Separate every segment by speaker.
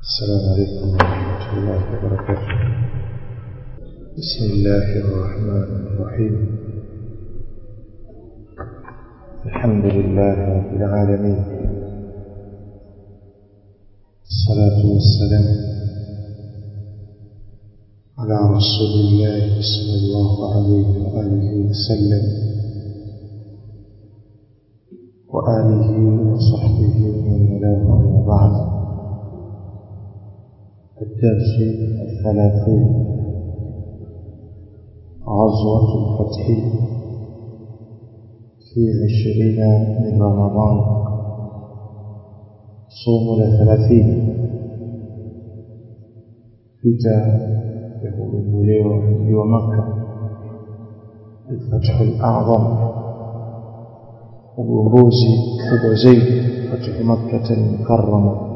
Speaker 1: السلام عليكم ورحمة الله وبركاته بسم الله الرحمن الرحيم الحمد لله رب العالمين الصلاة والسلام على رسول الله صلى الله عليه وآله وسلم وآله وصحبه ومن والاه أما بعد الدرس الثلاثين غزوة الفتح في عشرين من رمضان صوم الثلاثين vita vya kugunduliwa mji wa Makka الفتح الأعظم ugombozi kubwa zaidi katika Makkah al-Mukarrama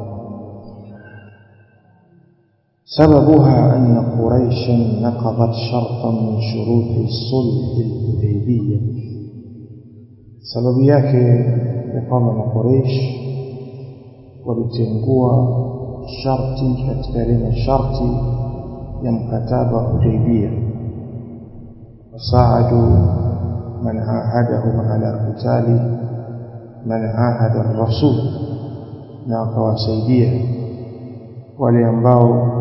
Speaker 1: سببها أن قريشا نقضت شرطا من شروط صلح الحديبية سبب yake ya kwamba makureish walitengua sharti katika ile masharti ya mkataba wa Hudaybia wasaadu man ahadahum ala qitali man ahada ar-rasul na wakawasaidia wale ambao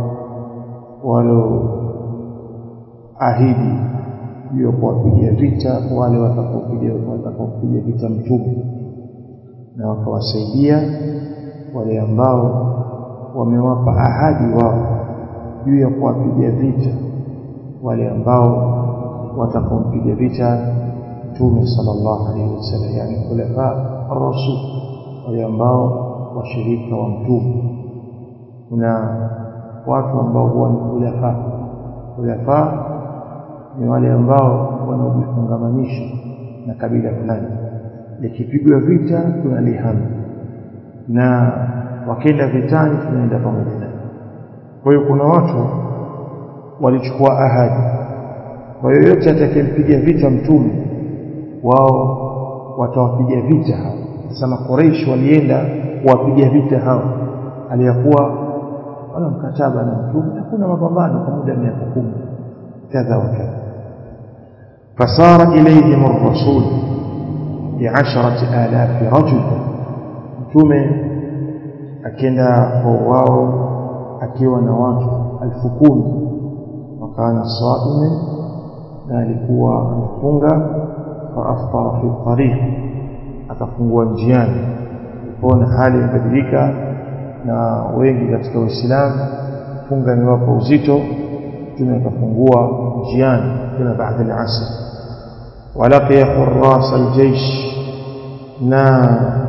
Speaker 1: waloahidi juu ya kuwapigia vita wale watakaopiga vita mtume na wakawasaidia wale ambao wamewapa ahadi wao juu ya kuwapiga vita wale ambao watakaompiga vita mtume sallallahu alaihi wasallam yani khulafa ar-rasul wale ambao washirika wa mtume kuna watu ambao huwa ni khulafa khulafa ni wale ambao wanaojifungamanisha na kabila fulani likipigwa vita tunalihama na wakenda vitani tunaenda pamoja naye kwa hiyo kuna watu walichukua ahadi kwa hiyo yote atakayempiga vita mtume wao watawapiga vita hao sasa makoreishi walienda kuwapiga vita hao aliyakuwa wala mkataba na mtume hakuna mapambano kwa muda miaka kumi kadha wa kadha fasara ilayhim ar-rasul bi'asharati alafi rajul mtume akienda kwa wao akiwa na watu elfu kumi wakana saime na alikuwa amefunga faaftara fi tariq akafungua njiani alipoona hali imebadilika na wengi katika Uislamu funga ni wapo uzito mtume akafungua njiani tena baada al-asr walaqiya hurras al-jaysh na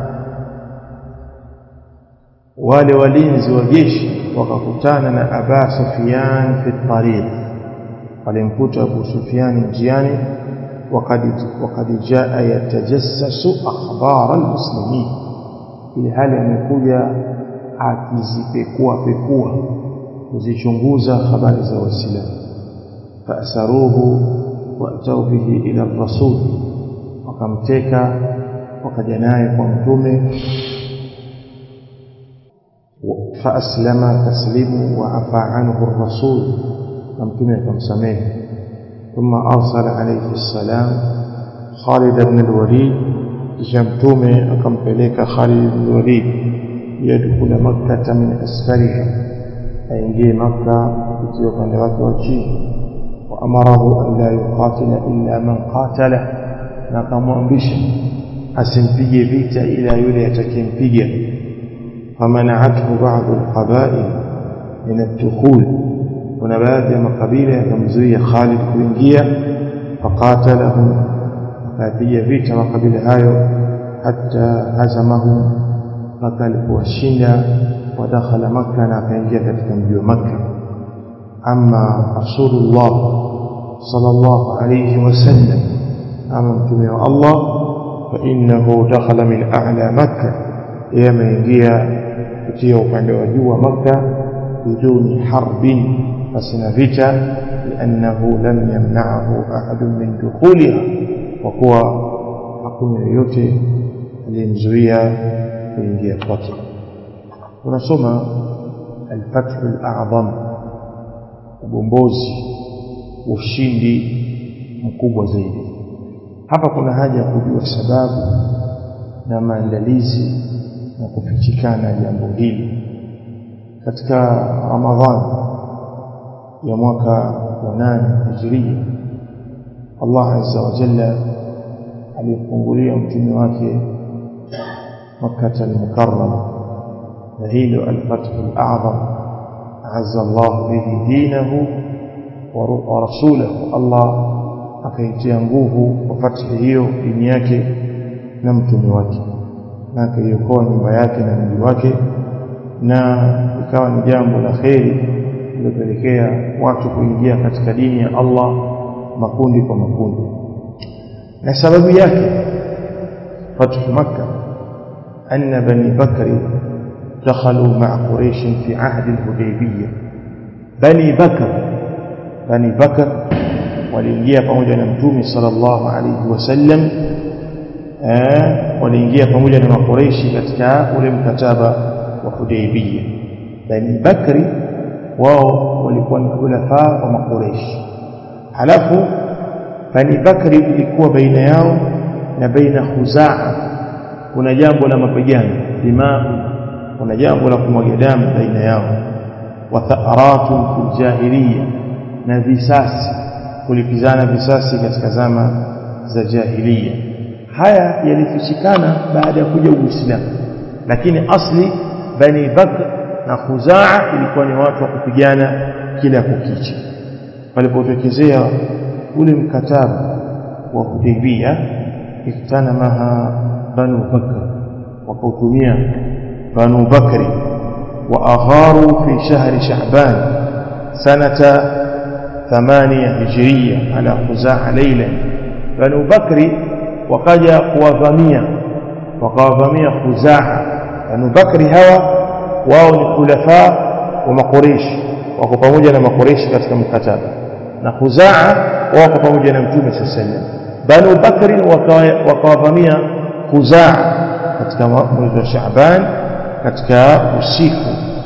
Speaker 1: wale walinzi wa jeshi wakakutana na Aba Sufyan fi tariq walimkuta Abu Sufyan njiani وقد وقد جاء يتجسس اخبار المسلمين ile hali amekuja akizipekua pekua kuzichunguza habari za waislamu faasaruhu waatau bihi ila rasul wakamteka wakaja naye kwa mtume faaslama taslimu wa afa anhu rasul na mtume akamsamehe ثم أرسل عليه السلام خالد بن الوليد جمتومه أكمبليك خالد بن الوليد يدخل مكة من أسفلها أينجي مكة يتيوك نواك وجيه وأمره أن لا يقاتل إلا من قاتله نقام أنبشا أسنبي بيت إلى يلية كنبيا فمنعته بعض القبائل من الدخول kuna baadhi ya makabila yakamzuia Khalid kuingia faqatalahum akapiga vita makabila hayo hatta hazamahum mpaka alipowashinda wadakhala Makka na akaingia katika mji wa Makka amma Rasulullah sallallahu alayhi wasallam ama mtume wa Allah fa innahu dakhala min a'la Makka yeye ameingia kutia upande wa juu wa Makka biduni harbin فسنا فيتا لأنه لم يمنعه أحد من دخولها وهو hakuna yoyote aliyemzuia kuingia kwake tunasoma alfathu alazam ugombozi ushindi mkubwa zaidi hapa kuna haja ya kujua sababu na maandalizi na kufichikana jambo hili katika ramadhani ya mwaka wa nane hijiria Allah azza wa jalla alifungulia mtume wake Makkah al-Mukarrama na hilo al-Fath al-A'zam azza Allah bihi dinahu wa rasulahu Allah akaitia nguvu kwa fathi hiyo dini yake na mtume wake na akaiokoa nyumba yake na mji wake na ikawa ni jambo la kheri lilopelekea watu kuingia katika dini ya Allah makundi kwa makundi na sababu yake fathu makkah anna bani bakri دخلوا مع قريش في عهد الحديبية بني بكر بني بكر waliingia pamoja na mtume sallallahu alayhi wasallam waliingia pamoja na makureishi katika ule mkataba wa Hudaybiyah Bani Bakri wao walikuwa ni khulafa wa makureishi halafu Bani Bakri ilikuwa baina yao na baina Khuzaa kuna jambo la mapigano dimau kuna jambo la kumwaga damu baina yao wa tha'aratun fil jahiliya na visasi kulipizana visasi katika zama za jahiliya haya yalifichikana baada ya kuja Uislamu lakini asli Bani Bakr na Khuzaa ilikuwa ni watu wa kupigana kila kukicha palipotokezea ule mkataba wa Hudaybiyah ikutana maha Banu Bakr wakautumia Banu Bakri wa agharu fi shahri Sha'ban sanata ثمانية هجرية على خزاعة ليلا بنو بكر وقجا kuwavamia wakawavamia khuzaa banu bakri hawa wao ni khulafa wa makureishi wako pamoja na makureishi katika mkataba na khuzaa wako pamoja na mtume saa sallam banu bakri wakawavamia khuzaa katika mwezi wa shaaban katika usiku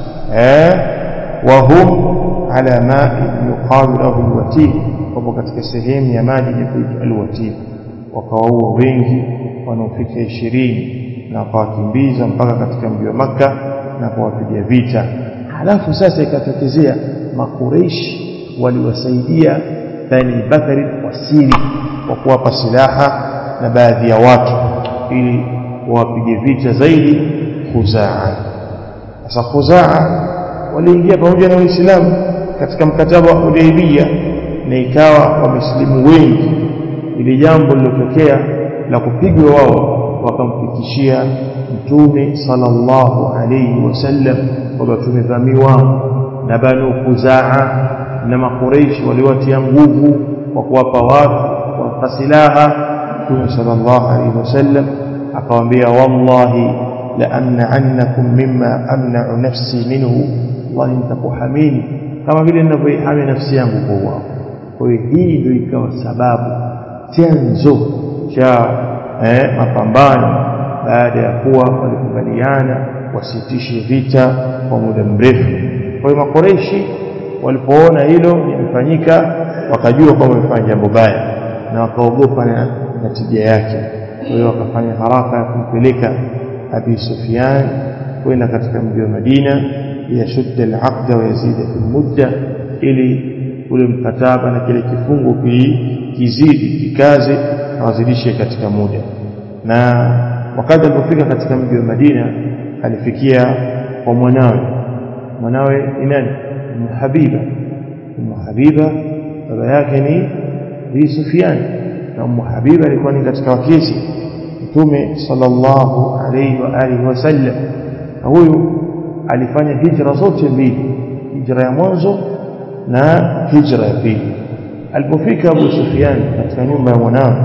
Speaker 1: eh wahum ala ma'i yuqalu lahu alwatir wapo katika sehemu ya maji inayoitwa alwatir wakawaua wengi wanaofika ishirini na wakawakimbiza mpaka katika mji wa Makka na kuwapiga vita halafu sasa ikatokezea makureishi waliwasaidia Bani Bakari kwa siri kwa kuwapa silaha na baadhi ya watu ili wawapige vita zaidi Khuzaa sasa Khuzaa waliingia pamoja na Waislamu katika mkataba wa Hudaybiyah na ikawa wamesilimu wengi ili jambo lilotokea la kupigwa wao wakamfikishia mtume sallallahu alayhi wasallam kwamba tumevamiwa na banu Khuzaa na makureishi waliwatia nguvu kwa kuwapa watu kwa silaha mtume sallallahu alayhi wasallam akawaambia wallahi la amna'annakum mimma amna'u nafsi minhu wallahi nitakuhamini kama vile ninavyoihami nafsi yangu kwa wao kwa hiyo hii ndio ikawa sababu chanzo cha eh, mapambano baada ya kuwa walikubaliana wasitishe vita kwa muda mrefu kwa hiyo makoreishi walipoona hilo limefanyika wakajua kwamba wamefanya jambo baya na wakaogopa na natija yake kwa hiyo wakafanya haraka ya kumpeleka Abi Sufyan kwenda katika mji wa Madina yashudda al-aqda wa yazida fi mudda ili ule mkataba na kile kifungo kizidi kikaze na wazidishe katika muda na wakati alipofika katika mji wa Madina alifikia kwa mwanawe mwanawe ni nani Ummu Habiba Ummu Habiba baba yake ni Abi Sufyan na Ummu Habiba alikuwa ni katika wakezi Mtume sallallahu alayhi wa alihi wasallam na huyu alifanya hijra zote mbili hijra ya mwanzo na hijra ya pili alipofika Abu Sufyan katika nyumba ya mwanawe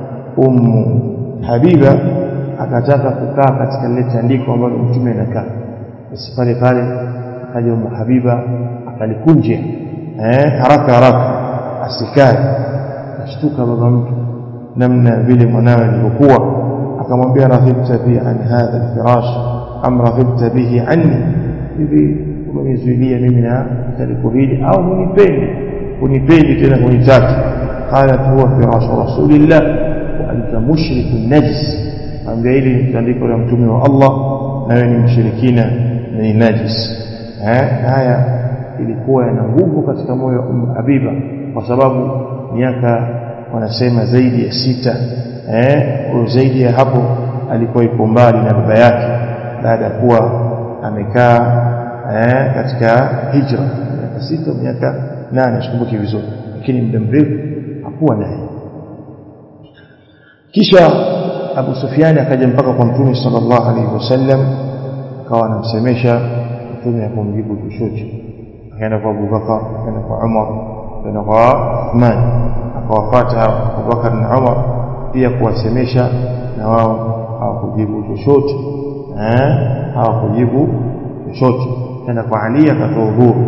Speaker 1: Ummu Habiba akataka kukaa katika lile tandiko ambalo mtume anakaa basi pale pale akaja Ummu Habiba akalikunja eh haraka haraka asikae ashtuka baba mtu namna vile mwanawe alivyokuwa akamwambia raghibta bi an hadha alfirash am raghibta bihi anni hivi umenizuilia mimi na taliko hili au hunipendi hunipendi tena hunitaki qalat huwa firashu rasulillah wa anta mushrikun najis ambia hili ni tandiko la mtume wa Allah na wewe ni mshirikina na ni najis eh haya ilikuwa yana nguvu katika moyo wa Umm Habiba kwa sababu miaka wanasema zaidi ya sita eh zaidi ya hapo alikuwa iko mbali na baba yake baada ya kuwa amekaa eh katika hijra miaka sita miaka nane sikumbuki vizuri lakini muda mrefu hakuwa naye kisha Abu Sufyan akaja mpaka kwa Mtume sallallahu alaihi wasallam akawa anamsemesha Mtume akamjibu chochote akaenda kwa Abu Bakar akaenda kwa Umar akaenda kwa Uthman akawafuata Abu Bakar na Umar pia kuwasemesha na wao hawakujibu chochote eh hawakujibu chochote tena kwa Ali akatoa udhuru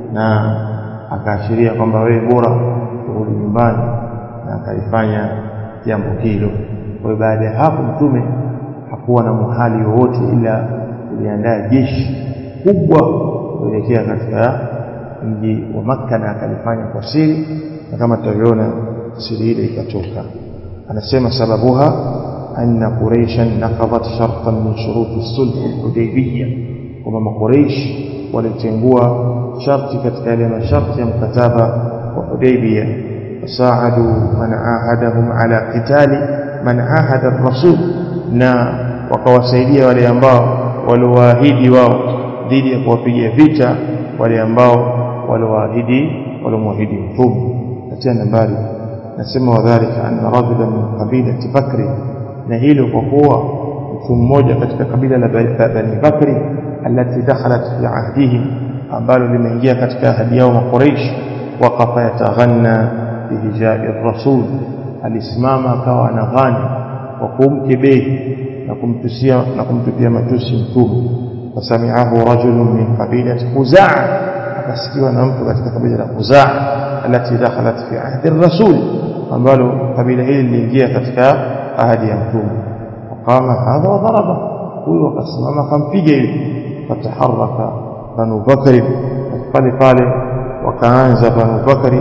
Speaker 1: na akaashiria kwamba wewe bora urudi nyumbani na akalifanya jambo hilo kwa baada ya hapo mtume hakuwa na muhali wowote ila kuliandaa jeshi kubwa kuelekea katika mji wa Makka na akalifanya kwa siri na kama tutavyoona siri ile ikatoka anasema sababuha anna quraishan naqadat shartan min shuruti sulh al-hudaybiyah kwamba makuraish walitengua sharti katika yale masharti ya mkataba wa Hudaybiyah fasaadu man ahadahum ala qitali man ahada ar-rasul na wakawasaidia wale ambao waliowaahidi wao dhidi ya kuwapiga vita wale ambao waliowaahidi waliomwahidi mtume katika nambari nasema wadhalika anna rajulan min qabilati bakri na hilo kwa kuwa mtu mmoja katika kabila la Bani Bakri alati dakhalat fi ahdihim ambalo limeingia katika ahadi yao makuraish waqafa yataghanna bihijai rasul alisimama akawa anaghani kwa kumkebehi na kumtusia na kumtupia matusi mtume fasami'ahu rajulun min qabilati Khuzaa akasikiwa na mtu katika kabila la Khuzaa alati dakhalat fi ahdi rasul ambalo kabila hili liliingia katika ahadi ya mtume وقام هذا وضربه huyo akasimama akampiga yule fataharaka banu bakari pale pale wakaanza banu bakari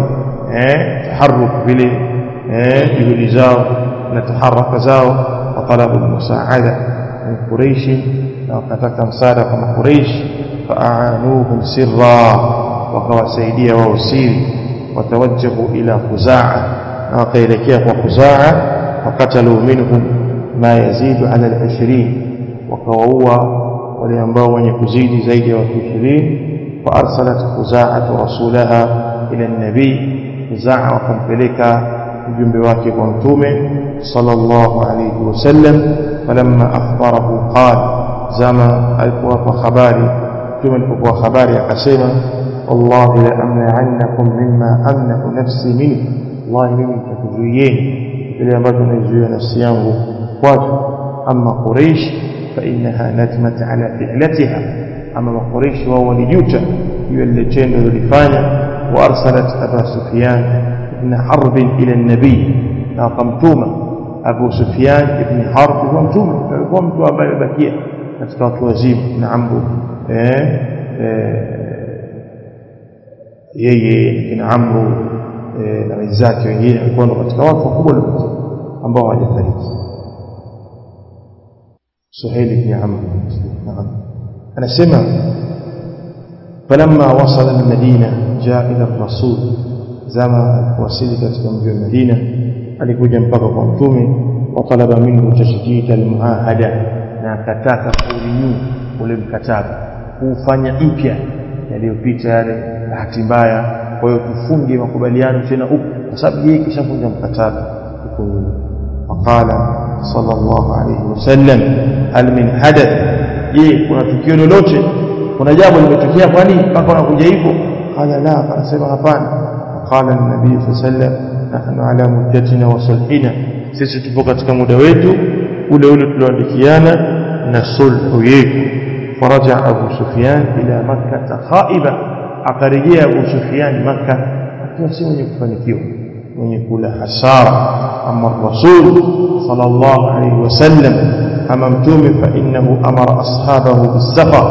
Speaker 1: eh taharuk vile eh juhudi zao na taharaka zao watalabu musaada min quraish na wakataka msaada kama quraish faanuhum sirra wakawasaidia wao siri watawajjahu ila khuzaa na wakaelekea kwa khuzaa wakatalu minhum ma yazidu ala al-20 wakawaua wale ambao wenye kuzidi zaidi ya watu 20 fa arsalat khuza'atu rasulaha ila an-nabi khuzaa wakampeleka mjumbe wake kwa mtume sallallahu alayhi wasallam falamma akhbarahu qala zama alipowapa habari mtume alipokuwa habari akasema wallahi la amna'annakum mimma amna'u nafsi minhu wallahi mimi nitakuzuieni kile ambacho naizuia nafsi yangu kwacho ama quraish فإنها ندمت على فعلتها أما قريش وهو لجوتا يولجين للفانة وأرسلت أبا سفيان بن حرب إلى النبي قمتومة أبو سفيان بن حرب قمتومة قمت أبا بكية نتكات وزيم نعمه yeye kina amru na wenzake wengine walikuwa katika watu wakubwa ambao hawajafariki سهيل بن عمرو نعم أنا سمع فلما وصل المدينة جاء إلى الرسول زما وسيلة كم المدينة alikuja mpaka kwa mtume watalaba minhu tashdid almuahada na akataka kuulinyu ule mkataba kuufanya mpya yaliyopita yale bahati mbaya kwa hiyo tufunge makubaliano tena upya kwa sababu yeye kishavunja mkataba huko nyuma waqala صلى الله عليه وسلم هل من حدث je kuna tukio lolote kuna jambo limetokea kwani mpaka unakuja hivyo qala la akasema hapana qala an-nabii sallam nahnu ala muddatina wa sulhina sisi tupo katika muda wetu ule ule tulioandikiana na sulhu yetu faraja abu sufyan ila makkah khaiba akarejea abu sufyan makkah akiwa si mwenye kufanikiwa mwenye kula hasara ama rasul sallallahu alayhi wasallam ama mtume fa innahu amara ashabahu bisafar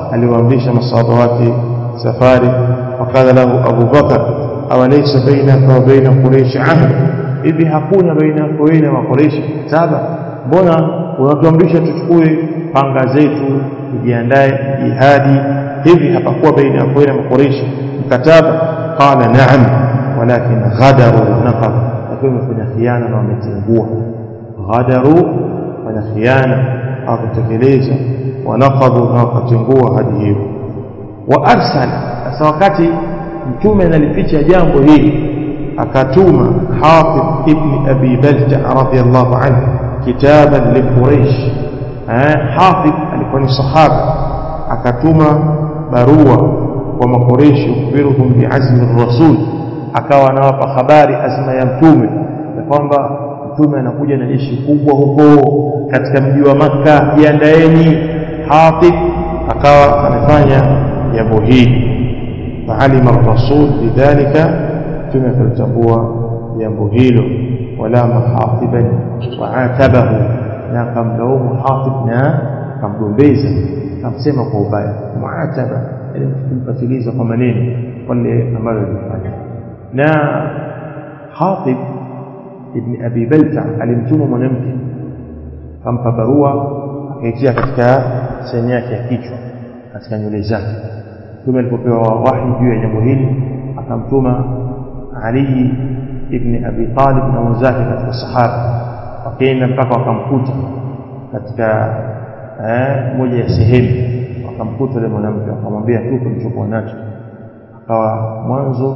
Speaker 1: aliwaamrisha masahaba wake safari wakala lahu Abu Bakar awalaysa bainaka wa baina Quraysh ahd hivi hakuna baina yako wewe na Quraysh saba mbona unatuamrisha tuchukue panga zetu tujiandae jihadi hivi hapakuwa baina yako na Quraysh mkataba qala na'am walakin ghadaru naqab lakini wamefanya khiana na wametengua ghadaru fanya khiana hawakutekeleza wanaqadhu na wakatengua hadi hiyo wa arsala sasa wakati mtume analificha jambo hili akatuma Hatib ibn Abi Balta radhiyallahu anhu kitaban li Quraysh Hatib alikuwa ni sahaba akatuma barua kwa makoreshi kubiruhum biazmi rasul akawa anawapa habari azma ya mtume ya kwamba mtume anakuja na jeshi kubwa huko katika mji wa Makka jiandaeni Hatib akawa amefanya jambo hili faalima rasul bidhalika mtume akalitambua jambo hilo walama hatiban waatabahu na akamlaumu Hatib na akamgombeza akamsema kwa ubaya muataba yani kumfatiliza kwa maneno wale ambayo alifanya na Hatib ibn Abi Balta alimtuma mwanamke akampa barua akaitia katika sehemu yake ya kichwa katika nywele zake mtume alipopewa wahi juu ya jambo hili akamtuma Ali ibn Abi Talib na wenzake katika sahaba wakaenda mpaka wakamkuta katika eh, moja ya sehemu wakamkuta yule mwanamke akamwambia tu kilichokuwa nacho akawa mwanzo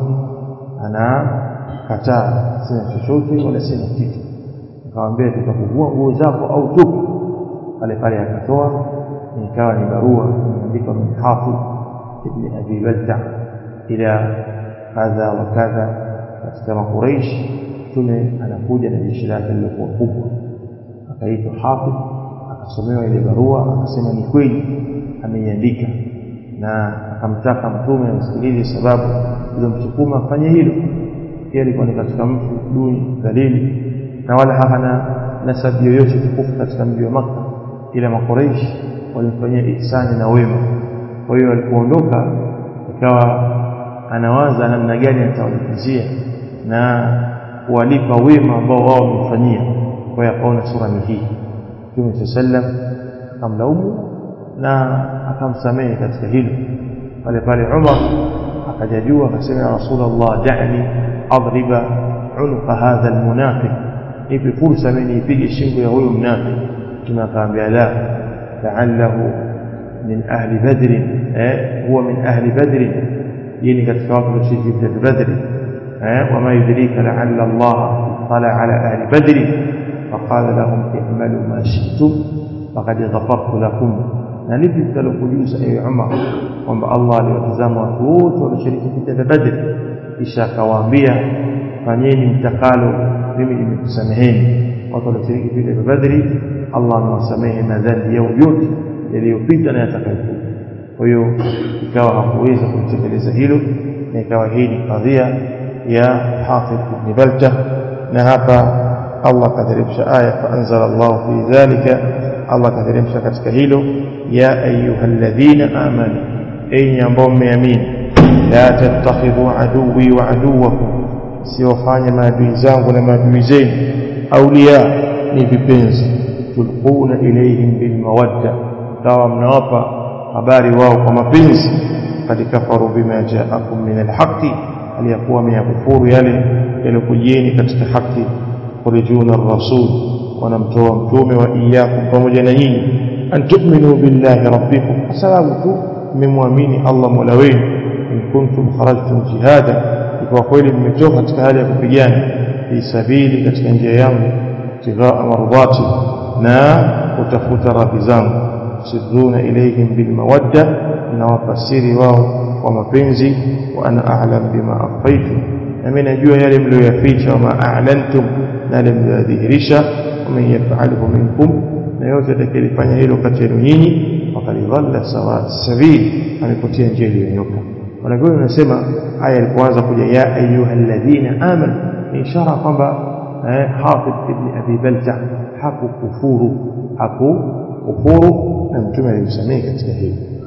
Speaker 1: anakataa sina chochote wala sina kitu akamwambia tutakuvua nguo zako au tupu pale pale akatoa ikawa ni barua imeandikwa min Hafidh ibn Abi Balta ila kadha wa kadha katika Makuraish mtume anakuja na jeshi lake lilokuwa kubwa akaitwa Hafidh akasomewa ile barua akasema ni kweli ameiandika na akamtaka mtume amsikilize sababu ilomsukuma afanye hilo pia alikuwa ni katika mtu duni dhalili na wala hana nasabu yoyote tukufu katika mji wa Makka ila makoreishi walimfanyia ihsani na wema kwa hiyo alipoondoka ikawa anawaza namna gani atawalipizia na kuwalipa wema ambao wao wamemfanyia kwa hiyo akaona sura ni hii Mtume sallam akamlaumu na akamsamehe katika hilo pale pale Umar akajajua akasema ya Rasulullah da'ni adriba unuqa hadha almunafiq nipe fursa mimi nipige shingo ya huyo mnafiki Mtume akaambia la la'allahu min ahli badr eh huwa min ahli badr yini katika watu walioshiriki vita badr eh wama yudrika la'alla Allah tala ala ahli badr فقال لهم اعملوا ما شئتم فقد غفرت لكم na lipi mtalokujuza ewe Umar kwamba Allah aliwatazama watu wote walioshiriki vita vya Badr kisha akawaambia fanyeni mtakalo mimi nimekusameheni watu walioshiriki vita vya Badri Allah amewasamehe madhambi yao yote yaliyopita na yatakayokuja kwa hiyo ikawa hakuweza kutekeleza hilo na ikawa hii ni kadhia ya Hafidh ibn Balta na hapa Allah kateremsha aya faanzala Allah fi dhalika Allah kateremsha katika hilo ya ayyuhalladhina amanu enyi ambao mmeamini la tattakhidhu aduwi wa aduwakum siwafanye maadui zangu na maadui zenu auliya ni vipenzi tulquna ilayhim bilmawadda kawa mnawapa habari wao kwa mapenzi kad kafaru bima jaakum min alhaqi aliyakuwa ameyakufuru yale yaliokujieni katika haki yukhrijuna ar-rasul wanamtoa mtume wa iyyakum pamoja na nyinyi an tu'minu billahi rabbikum kwa sababu tu mmemwamini Allah mola wenu in kuntum kharajtum jihada ikiwa kweli mmetoka katika hali ya kupigana fi sabili katika njia yangu tighaa mardati na kutafuta radhi zangu sirruna ilayhim bil mawadda na wafasiri wao kwa mapenzi wa ana a'lam bima akhfaytum na mimi najua yale mlioyaficha wama a'lantum na yale mliyodhihirisha waman yaf'alhu minkum na yote atakayefanya hilo kati yenu nyinyi faqad dhalla sawa sabili amepotea njia iliyonyoka wanavyoni wanasema aya ilipoanza kuja ya ayyuhalladhina amanu ni ishara kwamba Hafidh ibn Abi Balta hakukufuru hakukufuru na mtume alimsamehe katika hilo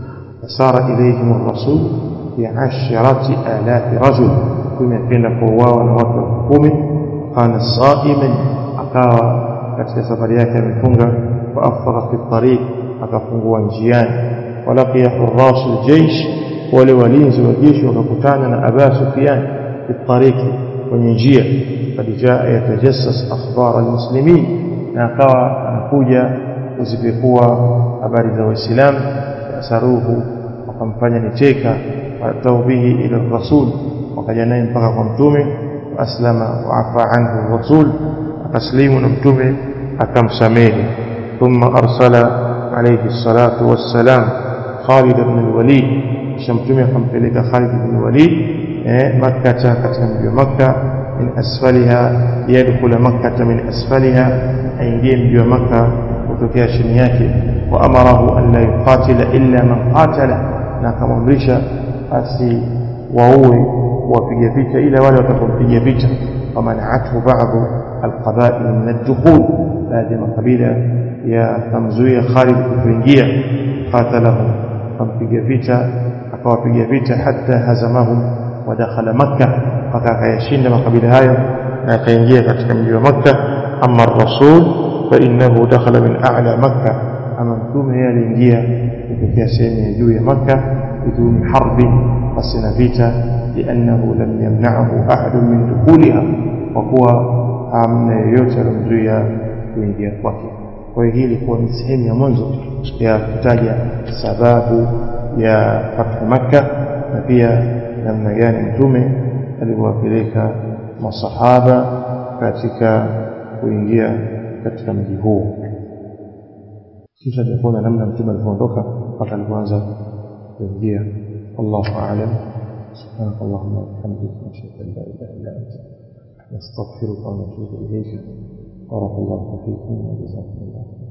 Speaker 1: fasara ilayhim ar-rasul bi 'asharati alafi rajul mtume akaenda kuuawa na watu elfu kumi kana saiman akawa katika safari yake amefunga wa afṭara fi tariq akafungua njiani walaqiya hurras aljaysh wale walinzi wa jeshi wakakutana na Aba Sufyan fi tariqi kwenye njia kad jaa yatajassas akhbar almuslimin na akawa anakuja kuzipekua habari za waislamu asaruhu wakamfanya nicheka watau bihi ila rasul wakaja naye mpaka kwa mtume aslama wa afa anhu rasul akaslimu na mtume akamsamehe thumma arsala alayhi salatu wassalam Khalid ibn al-Walid kisha mtume akampeleka Khalid ibn al-Walid eh Makkah katika mji wa Makkah min asfaliha yadkhul Makkah min asfaliha aingie mji wa Makkah kutokea chini yake wa amarahu an la yuqatila illa man qatala na akamamrisha asi waue wapiga vita ila wale watakaompiga vita famanathu ba'dhu alqaba'il min ad-dukhul baadhi ya makabila yakamzuia Khalid kuingia qatalahum kampiga vita akawapiga vita hatta hazamahum wa dakhala makkah mpaka akayashinda makabila hayo na akaingia katika mji wa makkah amma ar-rasul fa innahu dakhala min a'la makkah ama mtume yeye aliingia kutokea sehemu ya juu ya makkah biduni harbi pasina vita liannahu lam yamna'ahu ahadun min dukhuliha kwa kuwa hamna yeyote alomzuia kuingia kwake kwa hiyo hii ilikuwa ni sehemu ya mwanzo ya kutaja sababu ya fathu makka na pia namna gani mtume alivyowapeleka masahaba katika kuingia katika mji huu kisha tunaona namna mtume alivyoondoka mpaka alipoanza kuingia wallahu a'lam سبحانك اللهم وبحمدك نشهد ان لا اله الا انت نستغفرك ونتوب اليك بارك الله فيكم وجزاكم الله